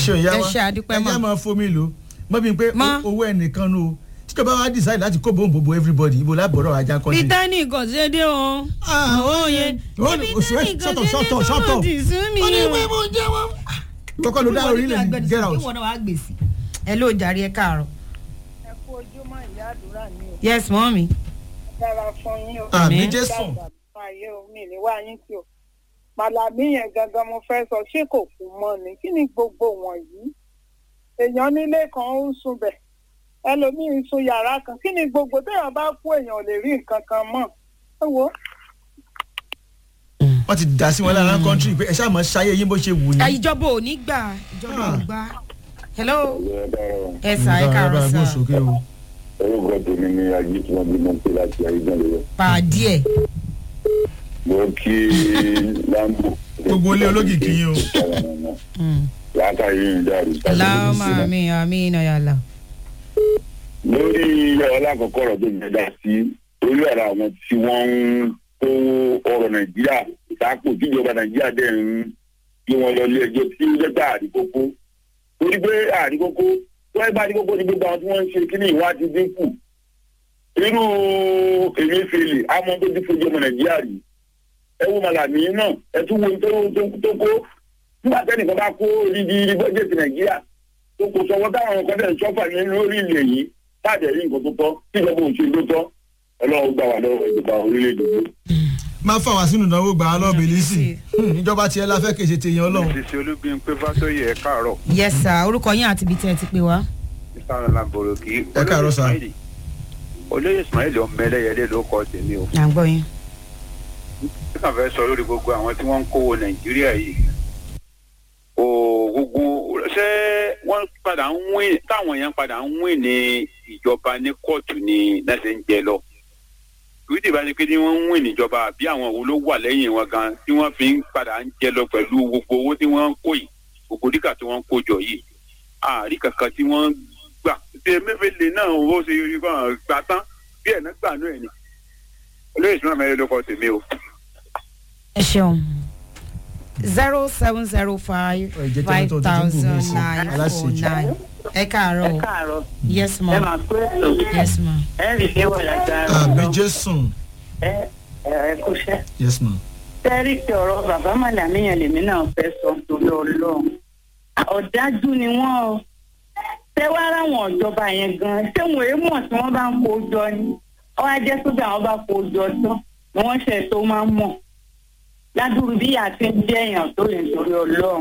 ṣe ìyá ẹ wa ṣe àdúpẹ́ ẹ mọ́. jẹ́ máa fomi lò mọ́ bí n pé Mọ́. owó ẹnìkan nu o tíjọba wa decide láti kó bóun bòbò everybody ibo lábọ̀rọ̀ ajá kọ́ sí. bítánì kò ṣe dé o. òye sọ́tọ̀ sọ́tọ̀ sọ́tọ̀ ti sún mi wọ́n ní o. pé mo jẹ́ wọ́n. kọ́kọ́ ló dá orílẹ̀ ní get out. ìwọ náà wàá gbèsè. ẹ ló jàre ẹ káàárọ̀. ẹ kú ojúmọ́ ìyá àdúrà ni o yes mọ́mí. dára fún yín o. àmì Àmín. jésù Dàgbà fàyè o mi ní wá yín tí o. màlàbí yẹn gangan mo fẹ́ sọ ṣé kò kú mọ́ ni kí ni gbogbo wọ̀nyí. èèyàn nílé kan ó ń sunbẹ̀ ẹlòmíín sun yàrá kan kí ni gbogbo téèyàn bá kú èèyàn ò lè rí nǹkan kan mọ́. ẹ wo wọ́n ti dà sí wọn lára kọ́ńtírì pé ẹ ṣáà mọ̀ ṣayé yín bó ṣe wù ẹ, yín. ìjọba ò ní gbà ìjọba ò Ah. gbà. hello Ọ̀rọ̀ ẹ sà ẹ Bá- bá káàárọ̀ gbóhùn sà. sókè o. orúkọ tèmi ni ajé tí wọ́n bí mọ́ pé láti ayélujára lọ. pàdé ẹ. mo kí lambo. Gbogbo ilé olókìkí yín o. láta yìí ń dàrú. láàmà mi àmì iná yàrá. lórí ọlákọ̀ọ́kọ́ ọ̀rọ̀ tó gbẹdà sí orí ọ̀rọ̀ àwọn tí wọ́n ń kó ọ̀rọ̀ nàìjíríà sápò tíjọba nàìjíríà dẹ̀ ń gbé wọn lọ ilé ẹjọ́ tí ó jẹ́ pé àdìkókó torí pé àdìkókó tó ẹgbẹ́ àdìkókó ni gbogbo àwọn tí wọ́n ń ṣe kíní ìwádìí dínkù irú Emefiele àmọ́ tó ti fojú ọmọ nàìjíríà rí ẹ wo màlàmí náà ẹ tún wo tó tó- tó kó nígbà tẹ́nìkan bá kó ríbi bọ́jẹ̀tì nàìjíríà tó kò sọwọ́ táwọn ọkọ̀ dẹ̀ ń sọ́fà ní lórí ilẹ̀ yìí káàdì ẹ̀rí nǹkan tó tọ́ tíjọba òṣèlú tó tọ́ ọlọ́run gbà wá lọ́wọ́ ìjọba orílẹ̀-èdè yìí. máa fà wá sínú ìdánwò gbà á lọ́ọ̀bì lísì ìjọba tiẹ̀ la fẹ́ kéṣe tèèyàn ọlọ́run. Sisi Olúbímpé Fátóyè ẹ káàárọ̀. yes sà orúkọ yín àti ibi tẹ́ ẹ ti pè wá. Ìsàrò làbòrò kì í. Ẹ káàárọ̀ sà. Olóyè Ismail ọmọ ẹlẹ́yẹlé ló kọ tèmi o. à ń gbọ́ yín. Ó kàn fẹ́ sọ lórí gbogbo àwọn tí wọ́n ń kówó Nàìjíríà yìí. O gbogbo ṣé wọ́n padà ń wín táwọn èèyàn padà ń wín ní ìjọba ní kóòtù ní lẹ́sẹ̀ ń jẹ lọ. Ìwé tí ìbáṣe pé ní wọ́n ń wín níjọba àbí àwọn wo ló wà lẹ́yìn wọn gan tí wọ́n fi ń padà ń jẹ lọ pẹ̀lú gbogbo owó tí wọ́n ń kó yìí gbogbo díkà tí wọ́n ń kó jọ yìí. àárí kankan tí wọ́n gbà ṣe Emefiele náà ó ṣe kàn gbà tán bí ẹ̀ náà gbà náà ẹ̀ ni olóyè ìṣúná mẹ́rin ló kọ́ tèmi o. ẹ ṣeun zero seven zero five Ẹ jẹ́ kí five ẹni tó tuntun kù thousand mí sí. nine four Aláṣejù. nine ẹ káàárọ̀ o. káàárọ̀ yes ẹ ma máa pé ètò yes ma. ẹ rí i wọ̀ lágbára àmì lọ jésù ẹ ẹ kúṣẹ́. yes ma. tẹ́rí ti ọ̀rọ̀ bàbá màlàmíyàn lèmi náà fẹ́ sọ torí ọlọ́run ọ̀dájú ni wọ́n o tẹ́wọ́ ara wọn ìjọba yẹn gan ṣé wọn èé mọ̀ tí wọ́n bá ń kó jọ ni wọ́n á jẹ́ sójà wọn bá kó jọ tán ni wọ́n ṣe tó máa ń mọ̀ ládùúgbò bí àti ń jẹ́ èèyàn tó lè torí ọlọ́run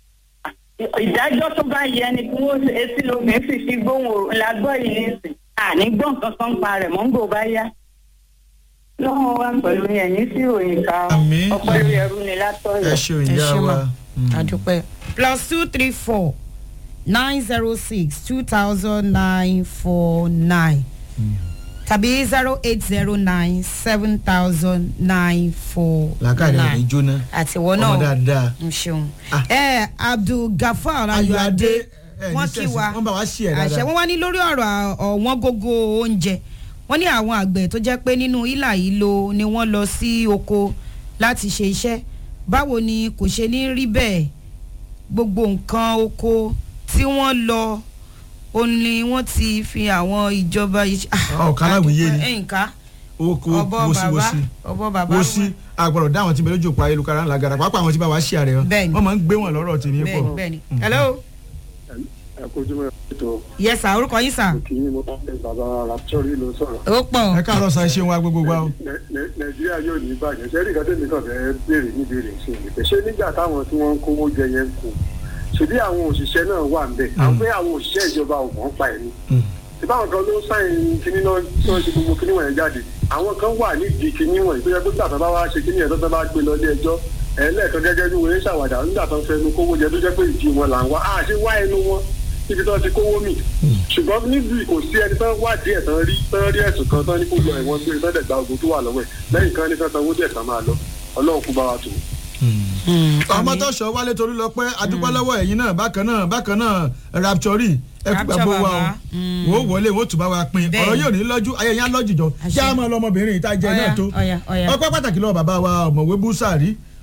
ìdájọ́ tó bá yẹ ni kí wọ́n ṣe etí lómi fi fi gbóhùn lágbọ́ yìí nísìn àní gbọ́n kankan pa rẹ̀ mọ́ ń gbò bá yá lọ́wọ́ wa pẹ̀lú ẹ̀yìn sí ìròyìn ká Àmín. ọpẹ́ lórí ẹrú ni látọ̀yọ̀. ẹ ṣeun ẹ ìyá ṣe wa. ma adúpẹ́. plus two three four nine zero six two thousand nine four nine tàbí zero eight zero nine seven thousand nine four làákàrẹ̀ rẹ̀ nine jóná àtiwọ́ ọmọ náà dáadáa. ń ṣeun. Ah. ẹ abdulgafar ayọ̀adé ayọ̀adé ẹ̀ ní wọ́n kí sẹ́sì wa wọ́n bá wa ṣí ẹ̀ àṣẹ dáadáa. wọn wá ní lórí ọ̀rọ̀ ọ̀wọ́n gógó oúnjẹ wọ́n ní àwọn àgbẹ̀ tó jẹ́ pé nínú ìlà yìí lo ni wọ́n lọ sí oko láti ṣe iṣẹ́ báwo ni kò ṣe ní rí bẹ́ẹ̀ gbogbo nǹkan oko tí wọ́n lọ ó ní wọ́n ti fi àwọn ìjọba yìí. Ọ̀kan aláwìyé ni. ẹ̀ǹká oko ọbọ̀ bàbá wosíwosí ọbọ̀ bàbá wosí agbọ̀rọ̀ dáhùn tí bẹ̀rẹ̀ jòkó ayélujára ńlá gara pàápàá àwọn tí bá wa ṣí ààrẹ wọn Bẹ́ẹ̀ni. wọ́n máa ń gbé wọn lọ́rọ̀ tèmi pọ̀. bẹ́ẹ̀ni bẹ́ẹ̀ni hello ẹ kojú mọ́ ètò yes sir orúkọ yín sir kì í mo bá fẹ́ bàbá raptori ló sọ̀rọ̀. ó pọ̀ ẹ káàárọ̀ sa ṣe wa gbogbo wa o. Nẹ- Nẹ- nàìjíríà yóò ní bàjẹ́ sẹ́rí ìkan tẹ̀mí kan fẹ́ béèrè ní béèrè sí i pé ṣé nígbà táwọn tí wọ́n ń kówó jẹ yẹn ń kó ṣèbí àwọn òṣìṣẹ́ náà wà ń bẹ̀ àwọn pé àwọn òṣìṣẹ́ ìjọba ò mọ̀ ń pa ẹ̀ ni ìbáwọn kan ló ń sáyìn kíní náà tí wọ́n ṣe gbogbo kíní wọ̀nyẹn jáde àwọn kan wà nídìí kíní wọ̀nyí tó yẹ kó gbàtàn bá wá ṣe kíní yẹn tó tán bá gbé lọ ilé ẹjọ́ ẹlẹ́ẹ̀kan gẹ́gẹ́ bí wọ́n ń ṣàwàdà nígbà tó ń fẹnu kówó jẹ tó jẹ́ pé ìdí wọn là ń wá àṣé wá ẹnu wọn níbi tó ti kówó mì ṣùgbọ́n níbi kò sí ẹni tán wádìí ẹ̀ tán rí tán rí ẹ̀sùn kan tán ní kó lọ ẹ̀wọ̀n gbé tán dẹ̀ gba ogun tó wà lọ́wọ́ ẹ̀ lẹ́yìn kan ní tán sanwó díẹ̀ tán máa lọ ọlọ́run kú bá wa tù. ọmọ tó sọ wálé torí lọ pé adúpẹ́ lọ́wọ́ ẹ̀yin náà bákan náà bákan náà raptori ẹ kú Rapture gbàgbó wa bàbá. o wò ó wọlé wò ó tún bá wa pin Bẹ́ẹ̀. ọ̀rọ̀ yóò ní lọ́jú ayẹyẹ á lọ́jù jọ Àṣẹ. kí á máa lọ ọmọbìnrin ìta jẹ Ọya, náà tó ọya, ọya. ọpẹ́ pàtàkì lọ́wọ́ bàbá wa ọ̀mọ̀wé búsàrí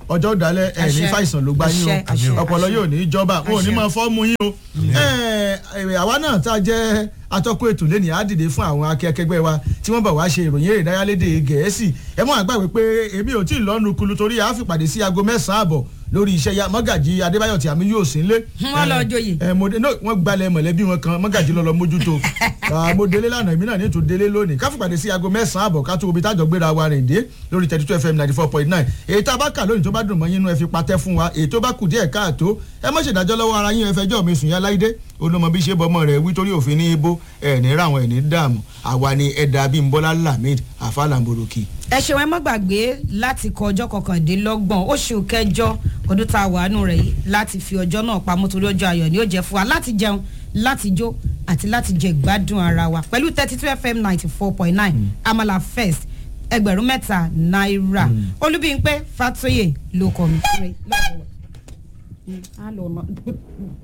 ọjọ́ ìdálẹ̀ ẹ̀ ní Àṣẹ. fàìsàn ló gbá yín Àṣẹ, àṣẹ, o ọpọlọ àṣẹ. yóò ní jọba wọn ò ní Àṣẹ. máa fọ́ mu yín o ẹ ẹ, àwa náà tá a jẹ́ atọ́kùn ètò lẹ́nìí á dìde fún àwọn akẹ́kẹ́gbẹ́ wa tí wọ́n bá wá ṣe ìròyìn èrè ìdárayálédè gẹ̀ẹ́sì ẹ mọ́ àgbàgbé pé èmi ò tí ì lọ́nu kulu torí a fi pàdé sí aago mẹ́sàn-án àbọ̀ lórí iṣẹ́ ya mọ́gàjì adébáyọ̀ tí àmì yóò sí nlé. Wọ́n lọ joyè. ẹ mo de no wọ́n gbalẹ̀ mọ̀lẹ́bí wọn kan mọ́gàjì lọ́lọ́ mójútó Ah, mo délé lánàá èmi náà ní ètò délé lónìí ká fi pàdé sí aago mẹ́sàn-án àbọ̀ ká tó obi tájọ gbéra wa rìn dé lórí thirty two fm ninety four point nine èyí tá a bá kà lónìí tó bá dùn mọ́ yín inú ẹ fi patẹ́ fún wa èyí tó bá kù díẹ̀ káàtó ẹ má ṣèdájọ́ lọ́wọ́ ara yín ẹ fẹjọ́ mi sùn yá láìdé olómọ bí ṣe bọ́mọ rẹ̀ wí torí òfin ní ibo ẹ̀ ní ráwọn ẹ̀ ní dààmú àwa ni ẹ̀dà bímbọ́lá lamid afálàmbòròkì. ẹ ṣeun ẹ má gbàgbé láti kọ ọjọ́ kọkàndínlọ́gbọ̀n oṣù kẹjọ ọdún tá a wà nù rẹ̀ yìí láti fi ọjọ́ náà pamọ́ torí ọjọ́ ayọ̀ ni ó jẹ́ fún wa láti jẹun láti jó àti láti jẹ ìgbádùn ara wa pẹ̀lú thirty two fm ninety four point nine amala first ẹgbẹ̀rún mẹ́ta náírà olúbíyìnpé fatoyè ló kọ́ mi.